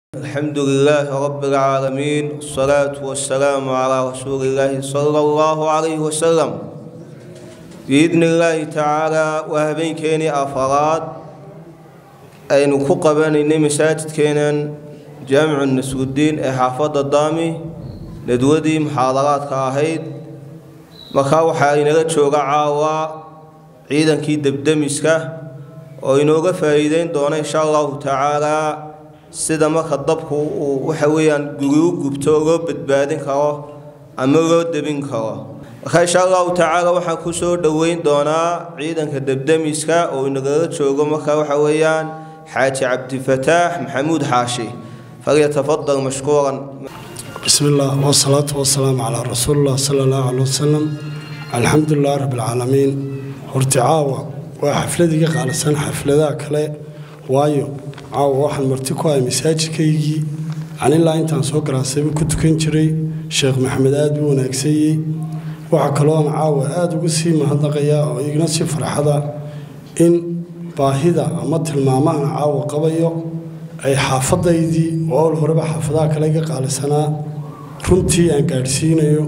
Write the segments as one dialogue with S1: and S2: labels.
S1: الحمد لله رب العالمين والصلاة والسلام على رسول الله صلى الله عليه وسلم بإذن الله تعالى وهبين كيني أفراد أين كقبان مساجد كينان جامع النسو الدين حافظ الضامي ندودي محاضرات كاهيد مكاو حالي نغتشو عاوا عيدا كي دبدمسكا وإنوغا فايدين دون إن شاء الله تعالى sida marka dabku uu waxa weeyaan gurigu gubto loo badbaadin karo ama loo debin karo marka insha allahu tacaala waxaan ku soo dhoweyn doonaa ciidanka debdemiska oo inagala joogo marka waxa weeyaan xaaji cabdifataax maxamuud xaashi falyatafadal mashkuuran
S2: بسم الله والصلاة والسلام على رسول الله صلى الله عليه وسلم الحمد لله رب العالمين horticaawa waa xafladii qaalisan xafladaha kale waayo caawa waxaan marti ku ahay masaajidkaygii aan ilaa intaan soo garaasayba ku tukan jiray sheekh maxamed aad buu wanaagsanyey waxaa kaloo aan caawa aada uga sii mahadnaqayaa oo igna si farxada in baahida ama tilmaamahan caawa qabayo ay xaafadaydii oo owl horeba xaafadaha kale iga qaalisanaa runtii aan gaadhsiinayo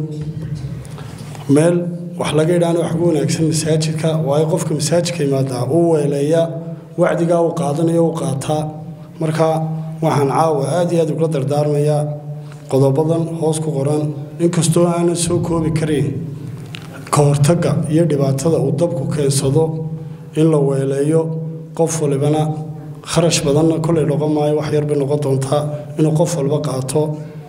S2: meel wax laga idhaana wax ugu wanaagsan masaajidka waayo qofka masaajidka imaadaa uu weeleeya wacdigaa uu qaadanayo u qaataa marka waxaan caawa aad iyo aad ugula dardaarmayaa qodobadan hoos ku qoran inkastoo aanan soo koobi karayn ka hortagga iyo dhibaatada uu dabku keensado in la weeleeyo qof walibana kharash badanna kolay noqon maayo wax yarbay noqon doontaa inuu qof walba qaato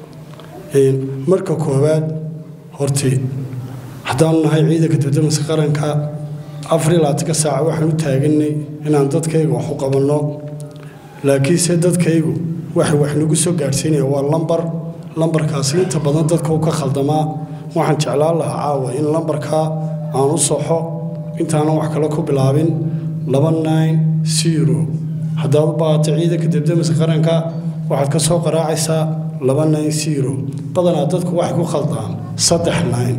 S2: marka koowaad horti haddaanu nahay ciidanka dibdamiska qaranka afar iyo labaatanka saaca waxaan u taaganay inaan dadkayga wax u qabanno laakiinse dadkaygu waxay wax nagu soo gaadhsiinaya waa lambar lambarkaasi inta badan dadka u ka khaldamaa waxaan jeclaan lahaa caawa in lambarkaa aan u soxo intaanan wax kale ku bilaabin laba nine zero haddaad u baahato ciidanka dibdamiska qaranka waxaad ka soo qaraacaysaa laba nine zero badanaa dadku waxay ku khaldaan saddex nine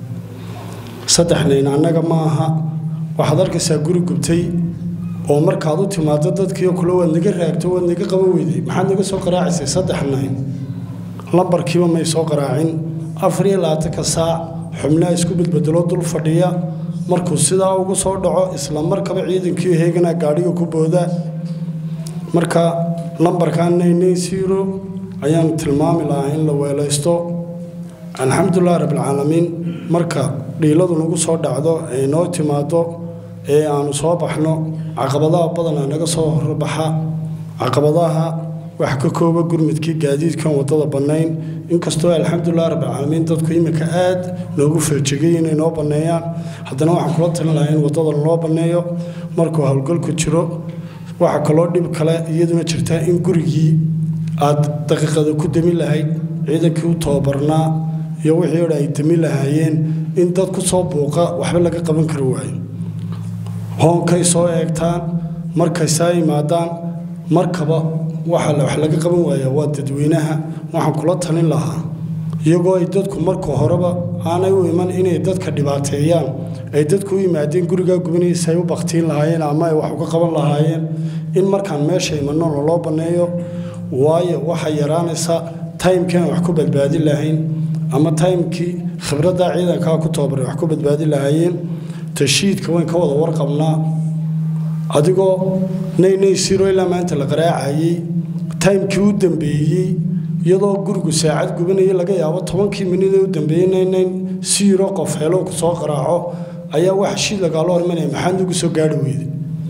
S2: saddex nine annaga ma aha waxaad arkaysaa guri gubtay oo markaad u timaado dadkiio kule waad naga raagto waad naga qaban weyday maxaad naga soo qaraacaysay saddex nayn lambarkiiba may soo qaraacin afar iyo labaatanka saac xubnaha isku badbedelo dul fadhiya markuu sidaa ugu soo dhaco isla markaba ciidankii heeganaa gaadhiga ku booda marka lambarkaa naynayn zero ayaanu tilmaami lahaa in la weelaysto alxamdulilah rabbilcaalamiin marka dhiiladu nagu soo dhacdo ee noo timaado ee aanu soo baxno caqabadaha badanaa naga soo horbaxa caqabadaha wax ka kooba gurmudkii gaadiidkan wadada bannayn inkastoo alxamdulilah rabbilcaalamiin dadku iminka aad noogu feejegay inay noo banneeyaan haddana waxaan kula talin lahaa in wadada loo banneeyo markuu howlgalku jiro waxaa kaloo dhib kale iyaduna jirtaa in gurigii aad daqiiqada ku demi lahayd ciidankii u tababarnaa iyo wixii odhan ay demi lahaayeen in dad ku soo buuqa waxba laga qaban kari waayo hoonkay soo eegtaan markay saa yimaadaan markaba waxa wax laga qaban waaya waa dadweynaha waxaan kula talin lahaa iyagoo ay dadku marka horeba aanay u iman inay dadka dhibaateeyaan ay dadku u yimaadeen gurigaa gubanaysa ay u baktiin lahaayeen ama ay wax uga qaban lahaayeen in markaan meesha imanno loloo banneeyo waayo waxay yaraanaysaa taymkii aan wax ku badbaadin lahayn ama taymkii khibraddaa ciidankaa ku tababaray wax ku badbaadi lahaayeen tashiidka wayn ka wada warqabnaa adigoo naynay siro ilaa maanta la qaraacayey taymkii u dambeeyey iyadoo gurigu saacad gubanayay laga yaabo tobankii minid ee u dambeeyey naynayn siro qof helow soo qaraaco ayaa waxa shiid lagaalo hormanaya maxaad nagu soo gaari weyde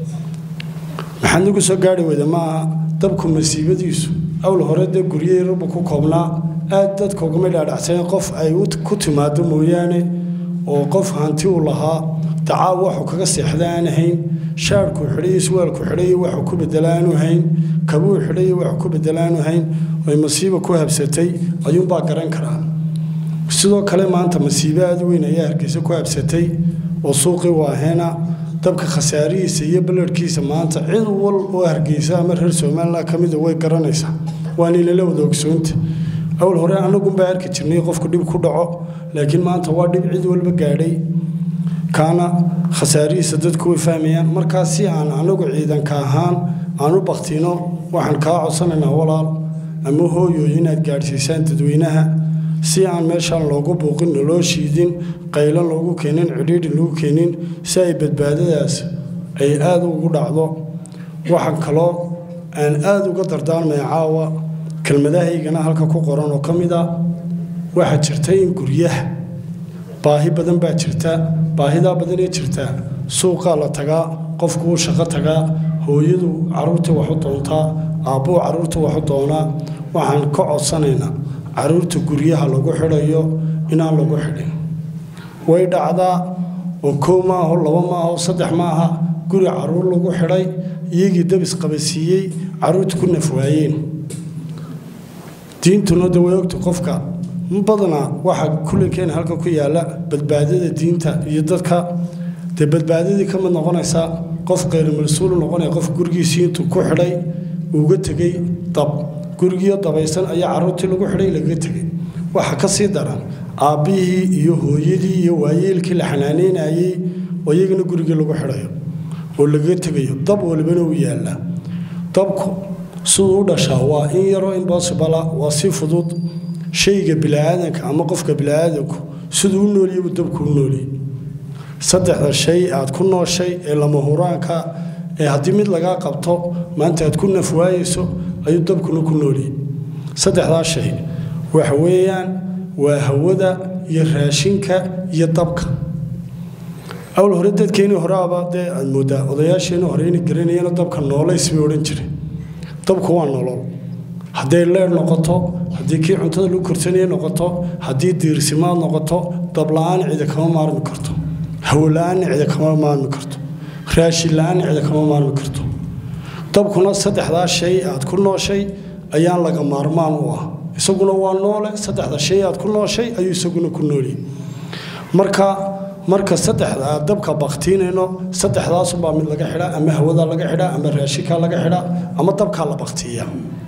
S2: maxaad nagu soo gaari weyde maaha dabku masiibadiisu awl hore dee guryahii rabbu ku koobnaa aad dadka ugama dhaadhacsan qof ay ku timaado mooyaane oo qof hanti u lahaa dacaa waxuu kaga seexda aan hayn shaarkuu xidhay iswaalku xidhay waxuu ku bedela aanu hayn kabuu xidhay waxuu ku bedela aanu hayn oy masiiba ku habsatay ayuunbaa garan karaa sidoo kale maanta masiibo aad weyn ayaa hargeysa ku habsatay oo suuqii waaheena dabka khasaarihiisa iyo balarhkiisa maanta cid wal oo hargeysa ama reer somalilan ka mida way garanaysaa waana inala wada ogsoonta awl hore anagunbaa arki jirnay qofku dhib ku dhaco laakiin maanta waa dhib cid walba gaadhay kaana khasaarihiisa dadku way fahmayaan markaa si aan anagu ciidanka ahaan aan u baktino waxaan kaa codsanaynaa walaal ama hooyooyin inaad gaadhsiisaan dadweynaha si aan meeshaan loogu buuqin loo shiidin qaylan loogu keenin cidhiidhi lagu keenin si ay badbaadadaas ay aada ugu dhacdo waxaan kaloo aan aada uga dardaarmaya caawa kelmadahaygana halka ku qoran oo ka mid a waxaa jirta in guryaha baahi badan baa jirta baahidaa badanee jirta suuqaa la tagaa qofku wuu shaqo tagaa hooyadu carruurta waxu doontaa aabbuu carruurta waxu doonaa waxaan ka codsanaynaa carruurta guryaha lagu xidhayo inaan lagu xidhin way dhacdaa oo koow maaho laba maaho saddex maaha guri carruur lagu xidhay iyagii dabis qabasiiyey carruurta ku nafwaayeen diintuna de way ogta qofka badanaa waxaa kullinkeena halka ku yaalla badbaadada diinta iyo dadka dee badbaadadii ka mid noqonaysa qof kheyr-mas-uulu noqonaya qof gurigiisii intuu ku xidhay uuga tegey dab gurigiio dabaysan ayaa carruurtii lagu xidhay lagaga tegey waxa ka sii daran aabbihii iyo hooyadii iyo waayeelkii la xanaaneynayey oo iyagana gurigii lagu xidhayo oo lagaga tegayo dab walibana uu yaallaa dabku siduu u dhashaa waa in yaroo imbossibala waa si fudud shayga biniaadanka ama qofka biniaadanku siduu u nooliyey buu dabku u nooliyey saddexda shay aad ku nooshay ee lama huraanka ee haddii mid lagaa qabto maanta aad ku nafwaayeyso ayuu dabkuna ku nooliyey saddexdaa shay waxa weeyaan waa hawada iyo raashinka iyo dabka awl hore dadkeenii horeaba dee aad moodaa odayaasheenii hore inay garanayeen dabka noolays bay odhan jireen dabku waa nolol hadday leer noqoto haddii kii cuntada lagu korsanaya noqoto haddii diirsimaad noqoto dabla-aan cida kama maarmi karto hawola-aanna cida kama maarmi karto raashin la-aanna cida kama maarmi karto dabkuna saddexdaa shay aad ku nooshay ayaan laga maarmaan u ah isaguna waa noole saddexda shay aad ku nooshay ayuu isaguna ku nooliyey marka marka saddexda aad dabka baktiinayno saddexdaasubaa mid laga xidhaa ama hawada laga xidhaa ama raashinkaa laga xidhaa ama dabkaa la baktiiya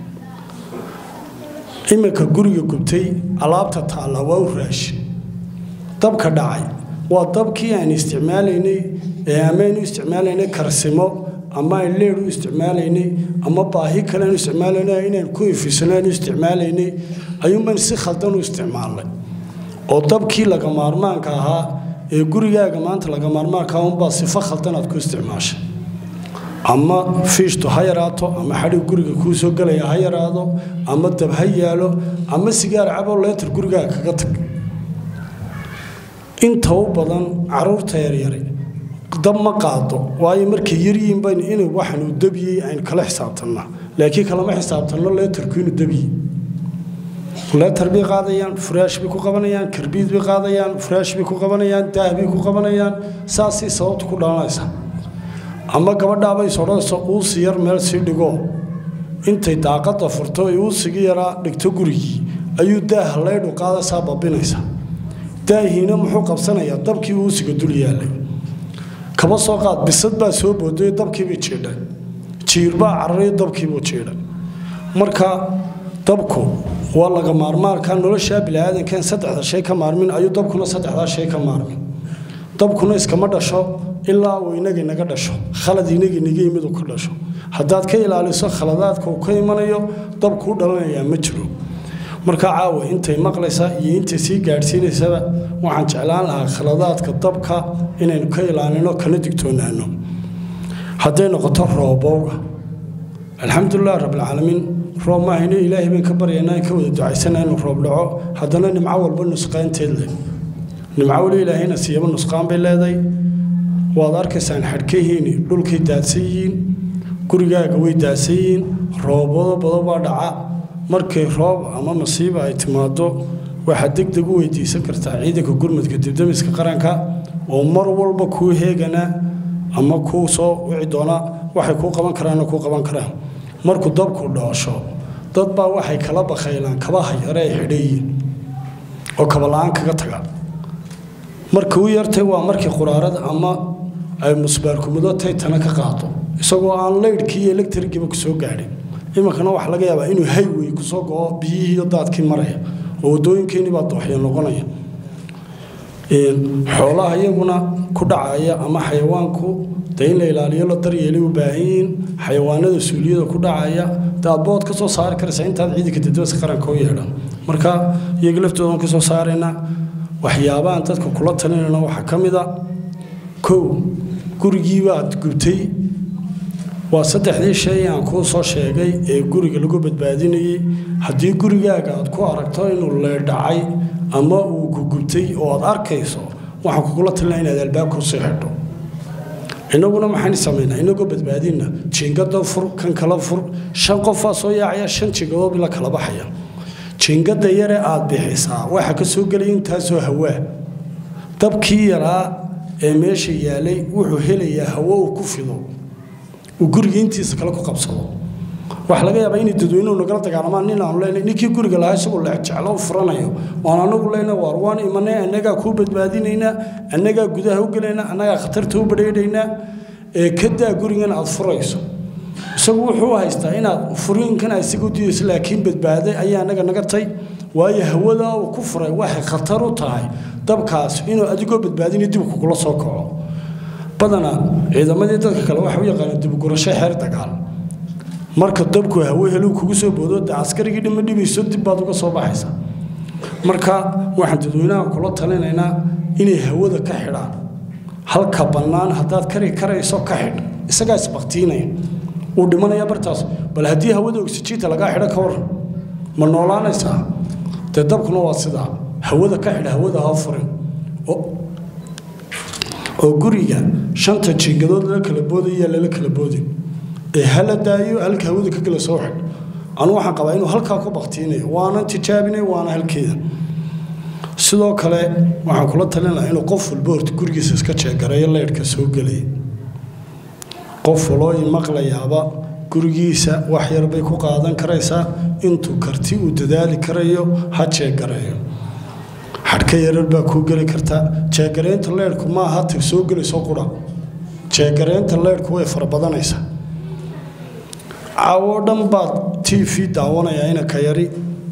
S2: iminka guriga gubtay alaabta taalla waa u raashin dabka dhacay waa dabkii aan isticmaalaynay ee amaaynu isticmaalaynay karsimo ama aan leer u isticmaalaynay ama baahi kale aanu isticmaalaynay inaan ku ifisano aanu isticmaalaynay ayuunbaan si khaldan u isticmaalnay oo dabkii laga maarmaanka ahaa ee gurigaaga maanta laga maarmaanka unbaa sifo khaldan aad ku isticmaashay ama fiishtu ha yaraato ama xadhig guriga kuu soo gelaya ha yaraado ama dab ha yaalo ama sigaar caboo leetar gurigaaga kaga tag inta u badan caruurta yaryare dab ma qaado waayo markay yaryihiin bayn inuu waxaanuu dabiyey aynu kala xisaabtannaa laakiin kalama xisaabtanno leetarku inuu dabiyey leetar bay qaadayaan furaash bay ku qabanayaan karbiid bay qaadayaan furaash bay ku qabanayaan daah bay ku qabanayaan saasay sababta ku dhalanaysa ama gabadhaabay sodhanayso uusi yar meel sii dhigo intay daaqadda furto ee uusigii yaraa dhigto gurigii ayuu daaha leydhu qaadaysaa babinaysa daahiina muxuu qabsanayaa dabkii uusiga dul yaallay kaba soo qaad bisad baa soo booday dabkiibay jiidhay jiirbaa cararay dabkiibuu jiidhay marka dabku waa laga maarmaanka noloshaa biniaadankan saddexda shay ka maarmin ayuu dabkuna saddexdaa shay ka maarmin dabkuna iskama dhasho ilaa uu inaga inaga dhasho khalad inaga inaga yimid uu ka dhasho haddaad ka ilaaliso khaladaadka uu ka imanayo dabkuu dhalanayaa ma jiro marka caawa intay maqlaysaa iyo intay sii gaadhsiinaysaba waxaan jeclaan lahaa khaladaadka dabka inaynu ka ilaalino kana digtoonaano hadday noqoto roobowga alxamdulilah rabbilcaalamiin roob maahayno ilaahay baan ka baryaynaa ka wada ducaysana inuu roob dhaco haddana nimco walba nusqaanteed leh nimco weli ilaahayna siiyaba nusqaan bay leedahay waad arkaysaan xadhkahiini dhulkay daadsan yihiin gurigaaga way daadsan yihiin roobado bado baa dhaca markay roob ama masiiba ay timaado waxaad deg deg u weydiisan kartaa ciidanka gurmadka dibdamiska qaranka oo mar walba kuu heegana ama kuu soo wici doona waxay kuu qaban karaanna kuu qaban karaan markuu dabku dhoosho dad baa waxay kala bakhaylaan kabaha yare ay xidhayiin oo kabala-aan kaga taga markii u yartay waa markii quraarada ama ay musbaarkumudo taytana ka qaado isagoo aan leydhkii iyo electrigiiba ku soo gaadhin iminkana waxaa laga yaabaa inuu haywey kusoo go-o biyihii iyo daadkii maraya oo waddooyinkeenii baa dooxyo noqonaya xoolaha iyaguna ku dhacaya ama xayawaanku dee in la ilaaliyo la daryeelay u baahan yihiin xayawaanada suuliyada ku dhacaya dee aad bood ka soo saari karaysa intaad ciidanka dadweysa qaranka u yeedhan marka iyaga laftoodan ka soo saaraynaa waxyaabahan dadka kula talinayna waxaa ka mid a kow gurigiibaad gubtay waa saddexdii shay aan kuu soo sheegay ee guriga lagu badbaadinayey haddii gurigaaga aad ku aragto inuu leedhacay ama uu gugubtay oo aad arkayso waxaan kugula talinaa inaad albaabka usii xidho innaguna maxaynu samaynaa inagoo badbaadina jiingada fur kan kala fur shan qofaa soo yaacaya shan jiingadood la kala baxaya jiingada yare aad bixisaa waxa ka soo gelaya intaasoo hawaa dabkii yaraa ee meesha yaalay wuxuu helayaa hawo uu ku fido uu guriga intiisa kale ku qabsado waxaa laga yaabaa inay dadweynuhu nagala dagaalamaan nin aanu leenay ninkii guriga lahaa isagoo leexjeclo u furanayo waan anagu leenay waar waan imanay annagaa kuu badbaadinaynaa annagaa gudaha u gelaynaa annagaa khatarta u badheedhaynaa ee kadaa gurigan aad furayso isagu wuxuu haystaa inaad furiinkan isaga u diidayso laakiin badbaaday ayaa annaga naga tay waayo hawadaa uu ku furay waxay khatar u tahay dabkaas inuu adigoo badbaadinayo dib kugula soo kaco badanaa ciidamadii dadka kale waxa u yaqaana dibgurasho xeer dagaal marka dabku hawo helu kugu soo boodo de askarigii dhima dhibayso dib baad uga soo baxaysa marka waxaan dadweynaha kula talinaynaa inay hawada ka xidhaan halka bannaan haddaad kari karayso ka xidh isagaa isbaktiinaya wuu dhimanaya bartaas bal haddii hawada oksijiinta lagaa xidho ka waran ma noolaanaysaa dee dabkuna waa sidaa hawada ka xidh hawada ha furin oo guriga shanta jiingadood lala kala boodaya lala kala boodin ee hala daayo halka hawada ka gala soo xidh anu waxaan qabaa inuu halkaa ku baktiinayo waanan tijaabinay waana halkeeda sidoo kale waxaan kula talin lahaa inuu qof walba horta gurigiisa iska jeegareeyo leydhka soo gelaya qof waloo maqlayaaba gurigiisa wax yar bay ku qaadan karaysaa intuu karti uu dadaali karayo ha jeegareeyo xadhka yarar baa kuu geli karta jeegaraynta leydhku maaha tag soo gelayso qura jeegaraynta leydhku way farabadanaysaa caawoo dhan baad t v daawanayaa ina ka yari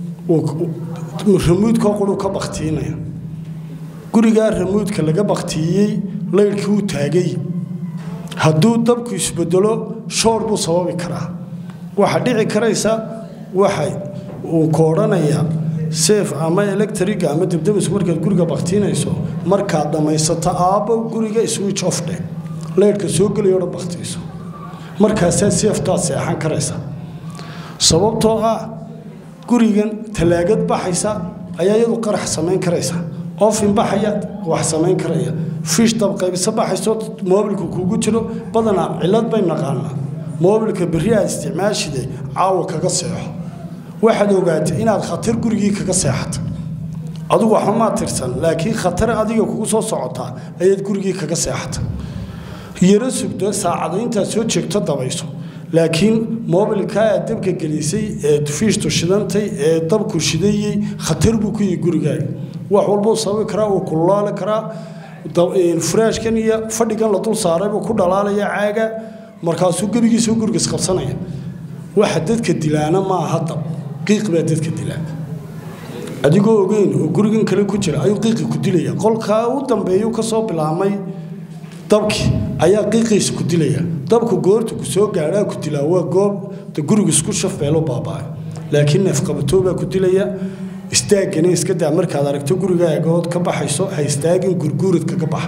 S2: ramuudkoo quruu ka baktiinaya gurigaa ramuudka laga baktiiyey leydhkii uu taagay hadduu dabku isbedelo shoor buu sababi karaa waxa dhici karaysa waxa uu ka odhanayaa seef ama electriga ama debdemis markaad guriga baktiinayso markaad dhammaysato aabbo guriga switch off dheh leydhka soo gelayo dhan baktiiso markaasaa seeftaad seexan karaysa sababtoo ah gurigan talaagad baxaysa ayaa iyadu qarax samayn karaysa ofin baxaya wax samayn karaya fish dabqaybisa baxayso moobilka kuugu jiro badanaa cilad bay naqaanaa moobilka berri aad isticmaashide caawa kaga seexo waxaad ogaatay inaad khatar gurigii kaga seexata adugu waxba maa tirsan laakiin khatar adiga kugu soo socotaa ayaad gurigii kaga seexata yaro sugdo saacado intaad soo jeegto dabayso laakiin moobilkaa aad dabka gelisay ee fiishtu shidantay ee dabku shidayey khatar buu ku yihi gurigaaga wax walbuu sababi karaa wuu kululaali karaa furaashkan iyo fadhigan la dul saaray buu ku dhalaalaya caaga markaasuu gebigiisa guriga isqabsanaya waxa dadka dilaana maaha dab qiiq baa dadka dilaa adigoo ogeyn oo gurigan kale ku jira ayuu qiiqi ku dilaya qolkaa u dambeeyuu ka soo bilaabmay dabki ayaa qiiqiisa ku dilaya dabku goorta ku soo gaadhaa ku dilaa waa goob gurigu isku shafbeelo baaba'ay laakiin neefqabatoo baa ku dilaya istaagana iska daa markaad aragto gurigaagood ka baxayso ha istaagin gurguurad kaga baxa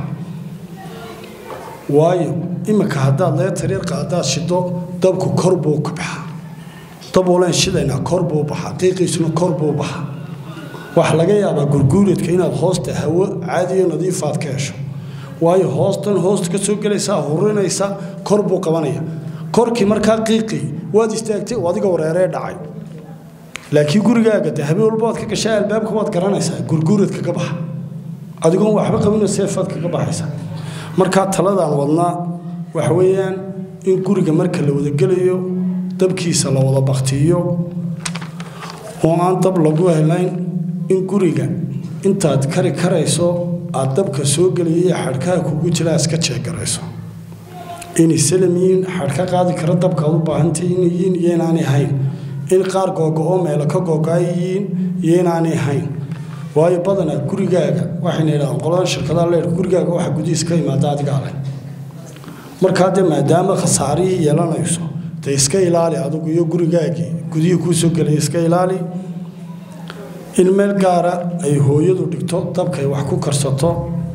S2: waayo iminka haddaad leetar yar qaadaad shido dabku kor buu ka baxaa dab walaan shidaynaa kor buu baxaa qiiqiisuna kor buu baxaa waxaa laga yaabaa gurguuradka inaad hoosta hawo caadiyo nadiifaad ka hesho waayo hoostan hoosta ka soo gelaysaa hurinaysa kor buu qabanaya korkii markaa qiiqi waad istaagtay oo adiga wareeree dhacay laakiin gurigaaga de habeen walba waad ka gashaa albaabka waad garanaysaa gurguurad kaga baxa adigoon waxba qabino seefaad kaga baxaysaa markaa taladaan wadnaa waxa weeyaan in guriga marka la wada gelayo dabkiisa la wada baktiiyo oo aan dab lagu helayn in guriga intaad kari karayso aad dabka soo geliyay xadhkaha kugu jiraa iska jeegarayso inay salam yihiin xadhka qaadi kara dabka aad u baahantay inay yihiin iyo inaanay hayn in qaar googo-oo meelo ka googo-ay yihiin iyo inaanay hayn waayo badanaa gurigaaga waxayna yidhahdaan qoladan shirkadaha leerka gurigaaga waxa gudihiis ka yimaada adigaa leh markaa dee maadaama khasaarihii yeelanayso dee iska ilaali adigu iyo gurigaagii gudihii kuu soo gelaya iska ilaali in meel gaara ay hooyadu dhigto dabkay wax ku karsato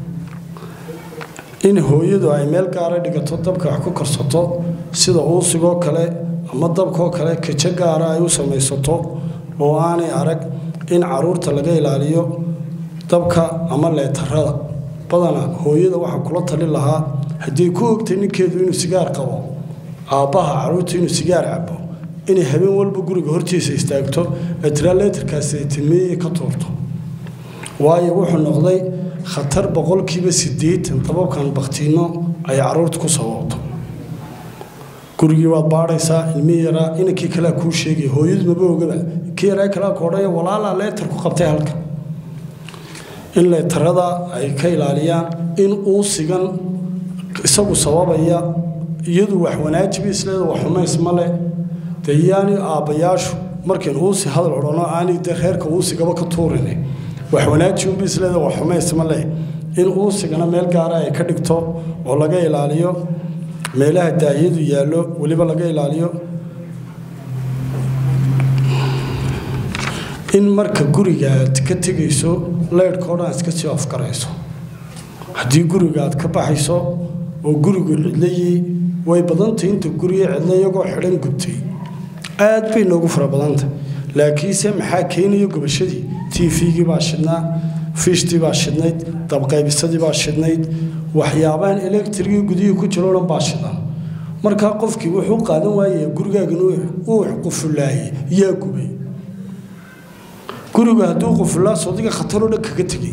S2: in hooyadu ay meel gaara dhigato dabka wax ku karsato sida uusigoo kale ama dabkoo kale kajo gaara ay u samaysato oo aanay arag in caruurta laga ilaaliyo dabka ama leetarada badana hooyada waxaa kula tali lahaa haddii ku ogtay ninkeedu inuu sigaar qabo aabbaha caruurta inuu sigaar cabo inay habeen walba guriga hortiisa istaagto atiraa leetarkaasi ay tilmeeyey ka tuurto waayo wuxuu noqday khatar boqolkiiba siddeetan dababkan baktiino ay caruurta ku sababto gurigii waad baadhaysaa ilmihii yaraa inankii kalea kuu sheegaya hooyadu maba ogaba kii yaraa kalea ku odhaya walaalaa leetar ku qabtay halkan in leetarada ay ka ilaaliyaan in uu sigan isagu sababaya iyadu wax wanaajiba isleeda wax xumays ma leh dee yaani aabbayaashu markayn uusi hadal odhano aanay dee reerka uusigaba ka tuurin wax wanaajiunba isleeda wax xumays ma leh in uusigana meel gaara ay ka dhigto oo laga ilaaliyo meelaha daahiyadu yaallo weliba laga ilaaliyo in marka guriga aad ka tegayso leydhka o dhan iska sii afgarayso haddii guriga aad ka baxayso oo gurigu cidlayii way badantay inta guriga cidla iyagoo xidhan gubtay aad bay noogu fara badantay laakiinse maxaa keenaya gubashadii tvgii baa shidnaa fishtii baa shidnayd dabqaybisadii baa shidnayd waxyaabahan electrigii gudihii ku jiro dhan baa shidan markaa qofkii wuxuu qaadan waayaya gurigaagan uu qufulaayey yaa gubay guriga hadduu qufulaa sodiga khataroo dhan kaga tegey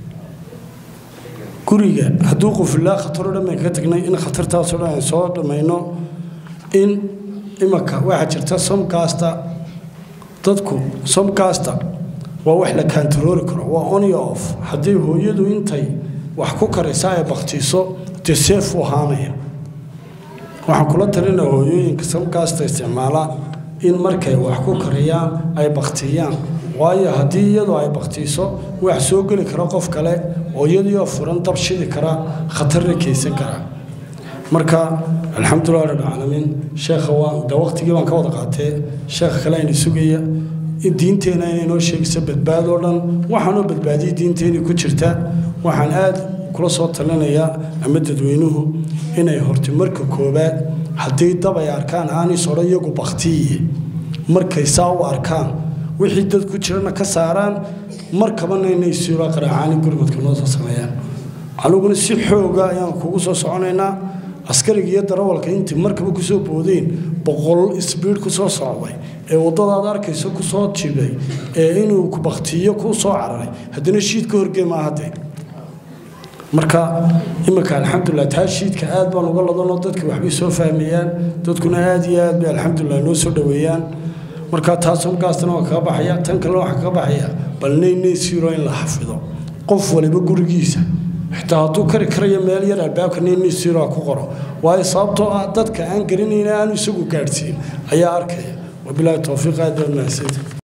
S2: guriga hadduu qufulaa khataroo dhan baan kaga tegnay in khatartaasoo dhan aan soo dhammayno in imanka waxaa jirta somkasta dadku somkasta waa wax la kaantaroori karo waa onyo off haddii hooyadu intay wax ku karaysa ay baktiiso dee seef u ahaanaya waxaan kula talina hooyooyinka somkasta isticmaala in markay wax ku kariyaan ay baktiyaan waayo haddii iyadu ay baktiiso wax soo geli kara qof kale oo iyadiioo furan dab shidi kara khatarna keysan kara marka alxamdulilah rabbilcaalamiin sheekha waa de waqtigii baan ka wada qaatee sheekha kale ayna sugaya diinteena inay noo sheegayso badbaadoo dhan waxaanoo badbaadiyay diinteenii ku jirta waxaan aad kula soo talinayaa ama dadweynuhu inay horta marka koobaad haddii dab ay arkaan aanis odhan iyagu baktiye markay saa u arkaan wixii dad ku jirana ka saaraan markabana inay siiro qaraacaani gurmadka noo soo sameeyaan aniguna si xooga ayaan kugu soo soconaynaa askariga iyo darawalka intii markaba kusoo boodeen boqol isbiid kusoo socday ee waddadaad arkayso kusoo jibay ee inuu baktiyo kuu soo cararay haddana shiid ka horgee maahadee marka iminka alxamdulilah taa shiidka aad baan uga ladanoo dadka waxbay soo fahmayaan dadkuna aad iyo aad bay alxamdulilah noo soo dhoweeyaan marka taas markaasna waa kaga baxaya tan kalena waxaa kaga baxaya bal naynaysiiro in la xafido qof waliba gurigiisa xitaa hadduu kari karayo meel yar albaabka naynaysiiro ku qoro waayo sababtoo ah dadka aan garanayna aanu isagu gaadhsiin ayaa arkaya wabilaahi towfiiq aad baad mahadsantahay